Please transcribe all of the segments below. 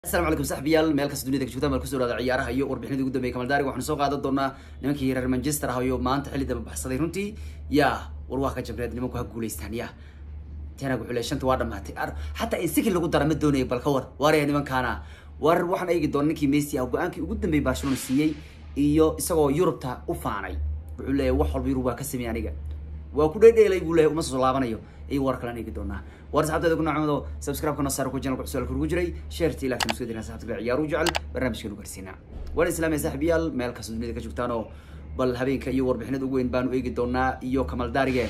asalaamu calaykum saxbiyaal meel kasta dunida ka joogtaan bal kusoo dhaada ciyaaraha iyo warbixinadii ugu dambeeyay kamaldaariga waxaanu soo qaadan doonaa nimankii reer manchester ah iyo maanta xilli daba baxsaday runtii yaa war waa ka jabreed nimanku ha guulaystaan ya tenag wuxuu leeyahay shanta waa dhamaatay ar xataa in sikil lagu dara ma doonaya bal ka war waaraya nimankaana war waxaan eegi doona ninkii messi ah go-aankii ugu dambeeyay barcelona siiyey iyo isagoo yurubta u faanay wuxuu leeyahay wax walba yurub waa ka sameeyay aniga waa ku dhedheelay buu leeyahay uma soo laabanayo iyo war kalaan eegi doonaa war saxabteeda ku nacmado subscribe-kana saar ku channelka cusub ku jiray sheertii ilaa kan isku dirina saxabta ciyaaru jecel barnaamijkeenu gaarsiinaa waan islaamay saaxiibayaal meel kasta dunida ka joogtaan oo bal habeenka iyo warbixinada ugu weyn baanu eegi doonaa iyo kamal daarige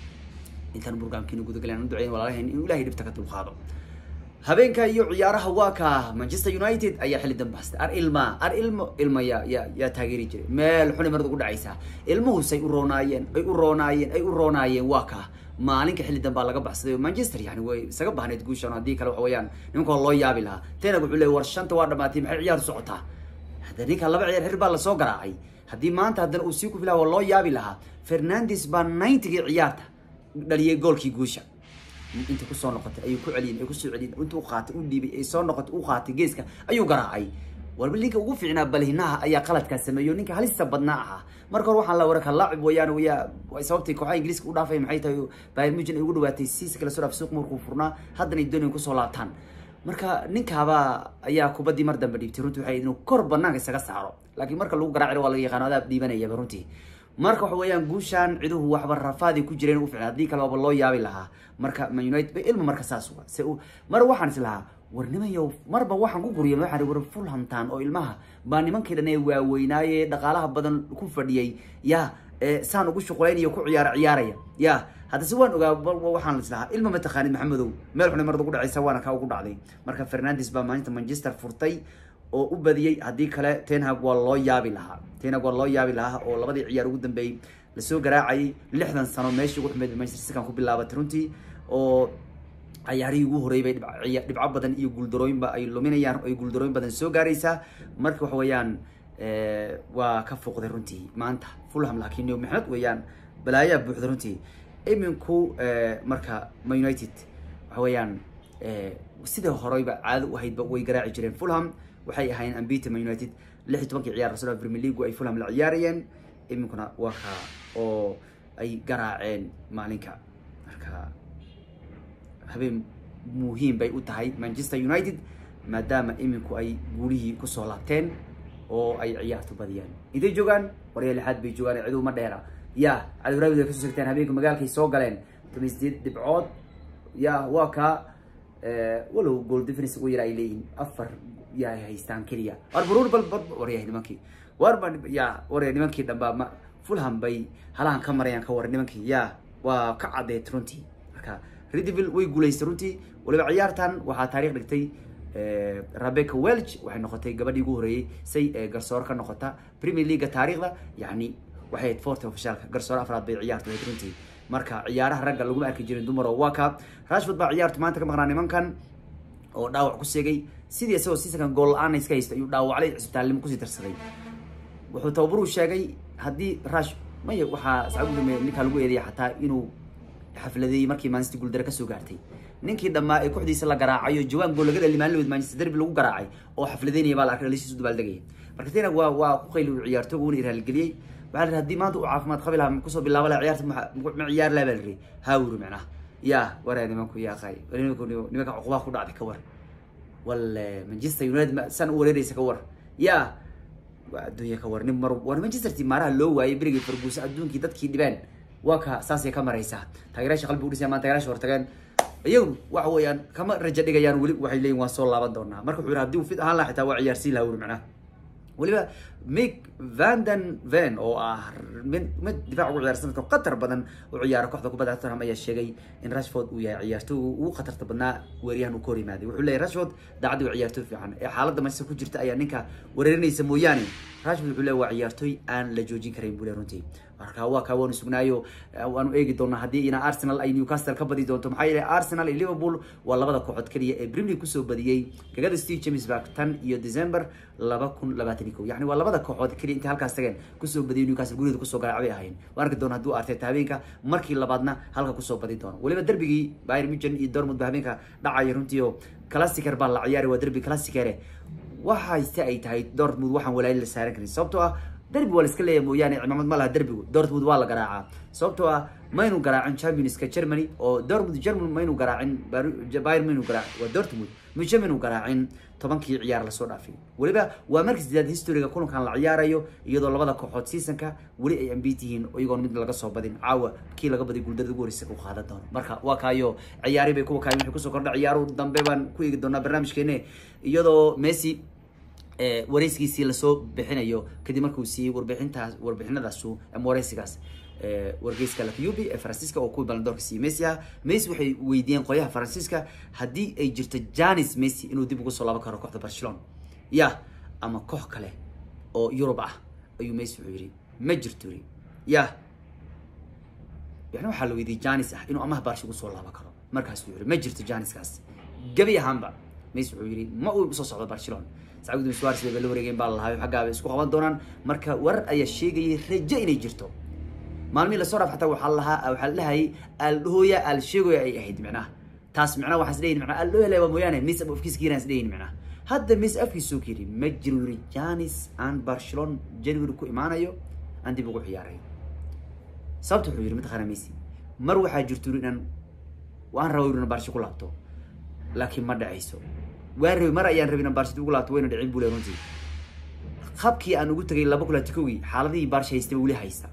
intaan burgaamkiinu gudagaleen u duceyn walaalahayn inuu ilahay dhibta ka dulqaado habeenka iyo ciyaaraha waa ka manchester united ayaa xilli dambastay ar ilma ar ilmo ilma yaa yaa yaa taageeri jiray meel xuni marad ugu dhacaysaa ilmuhusay u roonaayeen ay u roonaayeen ay u roonaayeen waa ka maalinka xilli dambaa laga baxsaday manchester yani way isaga bahnayd guushan haddii kale waxa weeyaan nimanka loo yaabi lahaa tenag wuxuu leeyay war shanta waa dhamaatay maxay ciyaar socotaa hadda ninka laba ciyaar xir baa lasoo garaacay haddii maanta haddana uu sii kufilaha waa loo yaabi lahaa fernandes baa ninetygii ciyaarta dhaliyay goolkii guusha inta kusoo noqotay ayuu ku celiyin ay kusoo celiyin inta u qaatay u dhiibay ay soo noqotay u qaatay geeska ayuu garaacay warba ninka ugu fiicnaa balhinaha ayaa qaladkaa sameeyo ninka halista badnaa ahaa marka hore waxaan la waraka laacib wayaan waya sababtay kooxaha ingiriiska u dhaafay maxay tahay bayern munchen ay ugu dhawaatay siisa kala soo dhaaf suuq markuu furnaa haddana ay doonayeen kusoo laabtaan marka ninkaaba ayaa kubaddii mar dambe dhiibtay runtii waxay inuu kor banaanka isaga saaro laakiin marka lagu garaaci waa laga yaqaano adaa dhiibanayaba runtii marka waxa weeyaan guushaan ciduhu waxba rafaadi ku jireen u ficnaa haddii kale waaba loo yaabi lahaa marka man united ba ilma marka saas uga se mar waxaan is lahaa war nimayo marba waxaan ku guriya waxaan war fulhamtaan oo ilmaha baa nimankii dhan ee waaweynaaye dhaqaalaha badan ku fadhiyay ya saan ugu shuqulaynaya ku ciyaara ciyaaraya ya haddase waan ogaa waxaan is lahaa ilma mataqaanid maxamedow meel xunay marad ugu dhacaysa waana kaa ugu dhacday marka fernandes baa maalinta manchester furtay oo u badiyey haddii kale tenhag waa loo yaabi lahaa tenhag waa loo yaabi lahaa oo labadii ciyaar ugu dambeeyey lasoo garaacayay lixdan sano meeshii ugu xumeyd manchester citykan ku bilaabatay runtii oo cayaarihii ugu horreeyay bay dhibco badan iyo guuldarooyinba ay luminayaan ay guuldarooyin badan soo gaaraysaa marka waxa weeyaan waa ka fuuqday runtii maanta fulham laakiin mixnad weeyaan balaayaa buuxda runtii iminku marka ma united waxa weeyaan sida horeyba caado u ahaydba way garaaci jireen fulham waxay ahaayeen ambita man united lix iyo tobankii ciyaar rasul premier league ay fulham la ciyaarayeen iminkuna waa kaa oo ay garaaceen maalinka marka habeen muhiim bay u tahay manchester united maadaama iminku ay guulihii kusoo laabteen oo ay ciyaartu badiyaan intay joogaan warya lixaad bay joogaan cidu ma dheera ya cadowraawid ay kasoo segteen habeenka magaalkay soo galeen toban sideed dhibcood ya waa kaa walow goal difference ugu yara ay leeyihin afar yaa haystaan keliya war baruur bal bal waryahay nimankii war ba ya warya nimankii dhamba ma fulham bay halahan ka marayaan ka war nimankii ya waa ka caddeed runtii marka redeville way guulaystay runtii waliba ciyaartan waxaa taariikh dhigtay rebecca welch waxay noqotay gabadhii ugu horeeyey say garsoor ka noqota premier leaguea taariikhda yani waxay ahayd forty officialka garsoor afraad bay ciyaartu ahayd runtii marka ciyaaraha ragga laguma arki jirin dumar oo waa ka rashford baa ciyaartu maanta ka maqnaa nimankan oo dhaawac ku seegay sidii isagoo siisakan gool la-aan iska haysta ayuu dhaawaclay cisbitaalnimo kusii darsaday wuxuu tababaruu sheegay haddii rash maya waxaa sacabu ninkaa lagu eedaya xataa inuu xafladeeyey markii manchester guuldare kasoo gaartay ninkii dhammaa ee kooxdiisa la garaacayo jawaan gool laga dhali maalin manchester derby lagu garaacay oo xafladeynaya baa la arkay dhalistiisu dabaaldegaya marka tena waa waa ku qayli uu ciyaartooga una iraalgeliyey waxaa la haddii maanta uu caafimaad qabi lahaa kusoo bilaaba laha ciyaarta ma ciyaar laha baa la ri haawuri macnaha ya waraa nimanku yaa qay nimanka cuqubaha ku dhacday ka war wal manchester united san u wareereysa ka war ya waa adduunya ka war nin mar war manchester ti maaraha loo waayay berigii farguusa adduunkii dadkii dhibeen waa ka saasay ka maraysaa taageeraasha qalbi udhisaya maan taageeraasha hortageen iyagu waxa weeyaan kama rajo dhigayaan weli waxay leeyihin waan soo laaban doonaa marka wuxuu yidhi haddii uu fit ahaan laha xitaa waa ciyaarsiin laha wuri macnaha weliba mick vanden ven oo ah mid mid difaac ugu ciyaar sanadka qatar badan u ciyaara kooxda kubadda tottenham ayaa sheegay in rashford uu yahay ciyaartooy ugu khatarta badnaa weeryahan uu ka hor yimaaday wuxuu leeyahy rashford daacadii waa ciyaartooy fiican ee xaaladda manchester ku jirta ayaa ninka weerarinaysa mooyaane rashford wuxuu leeyahy waa ciyaartooy aan la joojin karayn buu leeyahy runtii marka waa kaa waanu sugnaayo waanu eegi doonaa haddii ina arsenal ay newcastle ka badi doonto maxaa yeelay arsenal iyo liverpool waa labada kooxood keliya ee premier kusoo badiyey gagada steve james bark tan iyo december laba kun labaatan iyo kow yani waa labada kooxood keliya intay halkaas tageen kusoo badiyay newcastle guriyada kusoo garaacbay ahayn waan arki doona hadduu arteta habeenka markii labaadna halka kusoo badi doono weliba derbigii bayern munchen iyo dortmund ba habeenka dhacaya runtii oo classicer baa la ciyaari waa derbi classicere waxayse ay tahay dortmund waxaan walaali la saaran karin sababtoo ah derbi waa la iska leeyahay mooyaane cimaamad ma laha derbigu dortmund waa la garaacaa sababtoo ah maynu garaacin championska germany oo dortmund german maynu garaacin bayern maynu garaacin waa dortmund muche maynu garaacin tobankii ciyaar lasoo dhaafay weliba waa markii sideed historiga kulankan la ciyaarayo iyadoo labada kooxood seasonka weli ay ambit yihiin iyagoon mid laga soo badin caawa kii laga baday guuldarada ugu horeysa u qaadan doono marka waa kaayo ciyaari bay kuwa kaayo wixii kusoo kordha ciyaaru dambe baan ku eegi doonaa barnaamijkeene iyadoo messi wareysigiisii lasoo bixinayo kadib markuu siiyey warbixintaas warbixinadaasu ama wareysigaas wargeyska lakyubi ee faransiiska oo kuwii balandoorka siiyey messi ah messi waxay weydiiyeen qolyaha faransiiska haddii ay jirto janis messi inuu dib ugu soo laaban karo kooxda barcelona ya ama koox kale oo yurub ah ayuu messi wuxuu yidhi ma jirto yiri ya yani waxaa la weydiiyey janis ah inuu amaha barshi ugu soo laaban karo markaasuu yidhi ma jirto janiskaas gebi ahaanba messi wuxuu yidhi ma uu soo socdo barcelona sacudin suares bay la wareegeen baa lalahayo xaggaaba isku qaban doonaan marka warar ayaa sheegayay rajo inay jirto maalmihii lasoo dhaaf xataa waxaa lahaa waxaa la dhahayay aldhooya alsheegoya ay ahayd micnaha taas micnaha waxaan isleeyihin micnaha aldhooya lewa mooyaane mis ama afkiisa kiiraan isleeyihin micnaha hadda mis afkiisa soo kiri ma jiro yiri janis aan barcelona january ku imaanayo aan dib ugu ciyaaray sababta wuxuu yiri mataqaana messi mar waxaa jirto yiri inaan waan raba yiri inaan barshi ku laabto laakiin ma dhacayso waan rabi mar ayaan rabay inaan barshi dib ugu laabto wayna dhicin buu le runtii qabkii aan ugu tagay laba kulaati kowgii xaaladihii barshi haystay weli haysta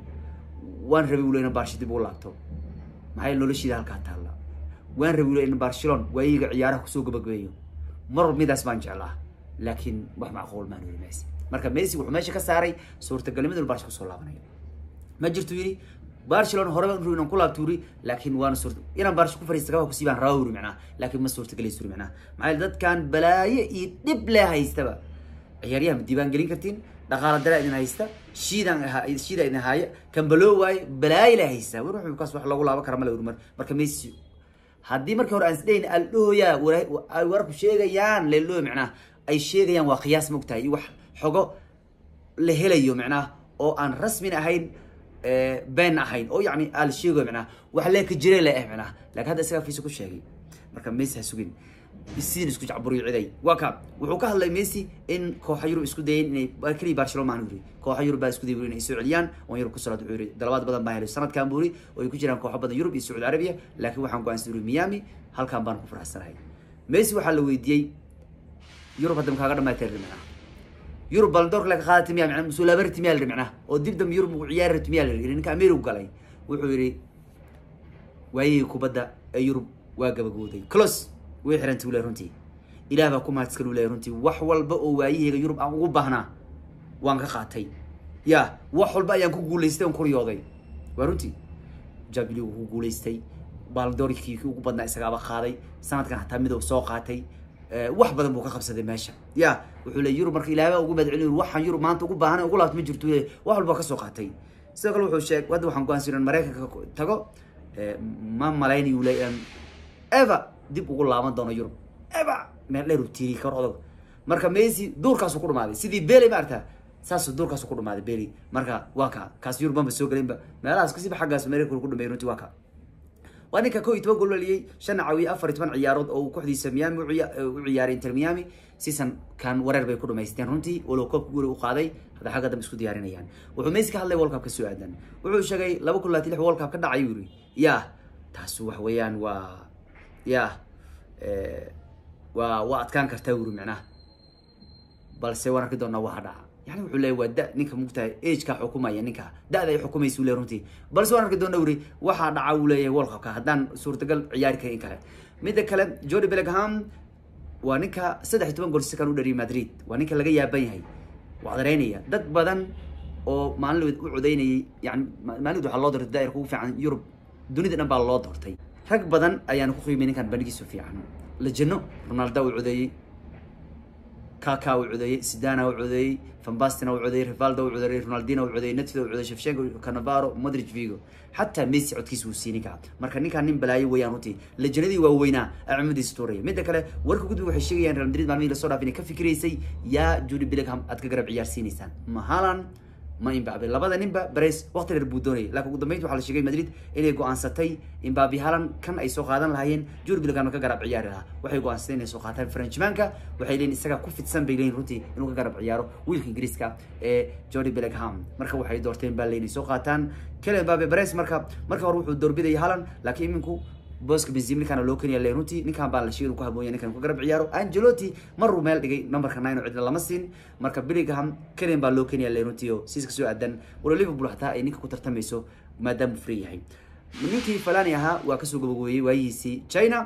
waan rabay wule inaan barshi dib ugu laabto maxaa yeele noloshiida halkaa taalla waan rabay wule in barcelona waayiga ciyaaraha kusoo gabagabeeyo mar walba midaas baan jeclaa laakiin wax macquul maan weli messi marka messi wuxuu meesha ka saaray suurtagalnimada barshi kusoo laabanayo ma jirto yidhi barcelona hore baan inaan ku laabto yiri laakiin waana suurta inaan barshi ku fariista kaba kusii baan rabaa yiri macnaha laakiin ma suurtagelayso yiri macnaha maxaa yeele dadkan balaayo iyo dhib lee haystaba ciyaaryaha ma diiwaan gelin kartiin dhaqaala dara idin haysta shiidaan shiida idin haaya kambaloo waaye balaayo lee haysta war wuxuu kaas wax lagu laaban kara male mar marka messi haddii markii hore aan isdhayn aldhooya ay warku sheegayaan leeloo macnaha ay sheegayaan waa qiyaas mogtahay iyo wax xogo la helayo macnaha oo aan rasmin ahayn been ahayn oo yani al sheegayo macnaha wax lee ka jire le ah macnaha laakiin hadda isagaa fiisa ku sheegay marka messi ha sugin sidin isku jacburiyo ciday waa ka wuxuu ka hadlay messi in kooxa yurub isku dayeen inay keliya barcelona maan yiri kooxa yurub baa isku dayay inay soo celiyaan oo yurub ku salaad wuxuu yiri dalabaad badan baa helay sanadkan buu yiri oo ay ku jiraan kooxo badan yurub iyo sacuudi arabiya laakiin waxaan go'aansan yiri miami halkan baan ku faraxsanahay messi waxaa la weydiiyey yurub hadda makaaga dhamaatay macnaha yurub baldoorka laga qaadatay miyaa macnaha musulaabarti miyaa la macnaha oo dib dambe yurub ugu ciyaari rabti miyaa la yiri ninka ameerigu galay wuxuu yiri waayihii kubadda ee yurub waa gabagooday close way xirantay wule runtii ilaah baa ku mahadsan wule runtii wax walba oo waayiheyga yurub aan ugu baahnaa waan ka qaatay ya wax walba ayaan ku guulaystay on kuriyooday waa runtii jabiligu ku guulaystay baaldoorkii ugu badnaa isagaaba qaaday sanadkan hataa midow soo qaatay wax badan buu ka qabsaday meesha ya wuxuu le yurub marka ilaah baa ugu mahadcelin waxaan yurub maanta ugu baahnay ugu laabto ma jirto le wax walba ka soo qaatay sidoo kale wuxuu sheeg hadda waxaan go'aansan inaan maraykanka tago ma malaynayu le ever dib ugu laaban doono yurub eba meel dheer uu tiiri karo odog marka messi duurkaasu ku dhumaaday sidii beli ma aragtaa saasuu duurkaasu ku dhumaaday beli marka waa ka kaas yurub banba soo gelinba meelahaas kasiba xaggaas america ku dhameeyay runtii waa ka waa ninka kow iyo toban gool dhaliyey shan caawiye afar iyo toban ciyaarood oo uu kooxdiisa miami u ciyaaray inter miami season kan wareer bay ku dhamaysteen runtii walow koobka guri u qaaday hadda xagga dambe isku diyaarinayaan wuxuu messi ka hadlay world cup ka soo aadan wuxuu sheegay laba kun labaatan lix world cup ka dhacay yuri ya taas wax weeyaan waa ya waa waa adkaan kartaa wuri macnaha balse waan arki doonaa waxa dhaca yani wuxuu leeyahy waa da ninka mugtahay ageka xukumaya ninka da-da ay xukumaysa ule runtii balse waan arki doonaa wuri waxaa dhaca uu leeyahay world cupka haddaan suurtagal ciyaari karin in kale midda kale jordi bellingham waa ninka saddex iyo toban gool sikan u dhariyay madrid waa ninka laga yaaban yahay waa dareynaya dad badan oo maalin u codeynayay yani maalin waxaa loo doortay daa'irka ugu fiican yurub dunida dhan baa loo doortay rag badan ayaana ku qiimay ninkan bandhigiisu fiican lajano ronaldo uu codeeyey kaka u codeeyey sidana u codeeyey fambastina u codeeyey rivaldo u codeeyey ronaldino u codeeyey netfido u codeeyey shevchenko canavaro modric vigo xataa messi codkiisa wuu siini kaca marka ninkaan nin balaayo weeyaan runtii lejanadii waaweynaa acimadiisa tuuraya midda kale warka gudbiga waxay sheegayaan real madrid maalmihii lasoo dhaaf inay ka fikiraysay yaa judy billingham aad ka garab ciyaarsiinaysaan ma haalan ma imbabe labada ninba beres waqti dheer buu doonayay laakiin ugu dambeynti waxaa la sheegay madrid inay go-aansatay imbabe halan kan ay soo qaadan lahaayeen juri bilgam ka garab ciyaari lahaa waxay go-aansatay inay soo qaataan frenchmanka waxay leeyihin isaga ku fidsan bay leeyihin runtii inuu ka garab ciyaaro wiilka ingiriiska ee jordi billingham marka waxay doorteen baa leeyihin soo qaataan kele imbabe beres marka marka hore wuxuu doorbidayay halan laakiin iminku booska benzim ninkaana loo keniya le runtii ninkan baa la sheegay inuu ku haboonya ninkan ku garab ciyaaro angelotti maruu meel dhigay numberka nine oo cidna lama siin marka billingham kelian baa loo keniya le runtii oo siiska soo aadan walo liverpool xataa ay ninka ku tartamayso maadaama uu free yahay ninkii falani ahaa waa kasoo gabagooyey waayihiisii china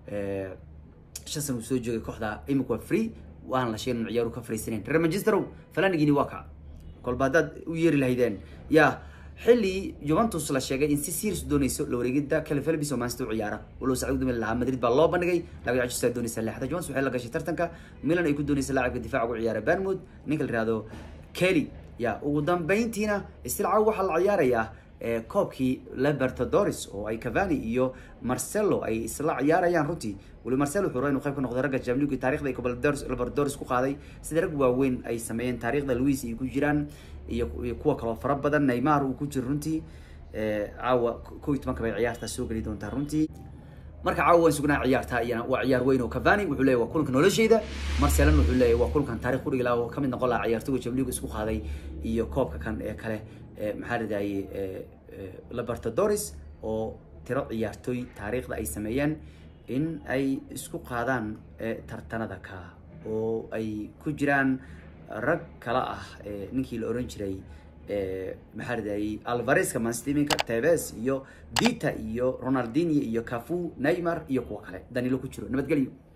shan sana uu soo joogay kooxda imika waa free waan la sheegay inuu ciyaaru ka fariisanayn reer manchesterow falanigini waa kaca kolba haddaad u yeeri lahaydeen yaa xilli juventus la sheegay in si serious doonayso la wareegida kale felbis oo manchester u ciyaara walow sacad gudmil lahaa madrid baa loo bandhigay laakiin manchester doonaysa leexda juventus waxay la gashay tartanka milan ay ku doonaysa laacibka difaaca ugu ciyaara banmouth ninka la yihahdo kelly ya ugu dambeyntiina istilcaaw waxaa la ciyaarayaa koobkii libertadores oo ay cavani iyo marcelo ay isla ciyaarayaan runtii weli marcelo wuxuu rabaa inuu qayb ka noqdo ragga jamligu taarikhda ay libertadores ku qaaday sida rag waaweyn ay sameeyeen taarikhda luis ay ku jiraan iyo kuwa kaloo fara badan neymar uu ku jiro runtii caawa ko iyo tobanka bay ciyaartaa soo geli doontaa runtii marka caawa waan sugnaa ciyaartaa iyana waa ciyaar weyn oo cavani wuxuu leeyahy waa kulanka nolosheyda marcelan wuxuu leeyahy waa kulankan taarikh kudhigi laha oo kamid noqon laha ciyaartoyga jamligu isku qaaday iyo koobka kan ee kale maxaa ladahayey libertadores oo tiro ciyaartooy taariikhda ay sameeyeen in ay isku qaadaan tartanada ka oo ay ku jiraan rag kala ah ninkii la oran jiray maxaa ladahayey alvareska manstiminka tebes iyo dita iyo ronaldinio iyo cafu neymar iyo kuwa kale danilo ku jiro nabadgelyo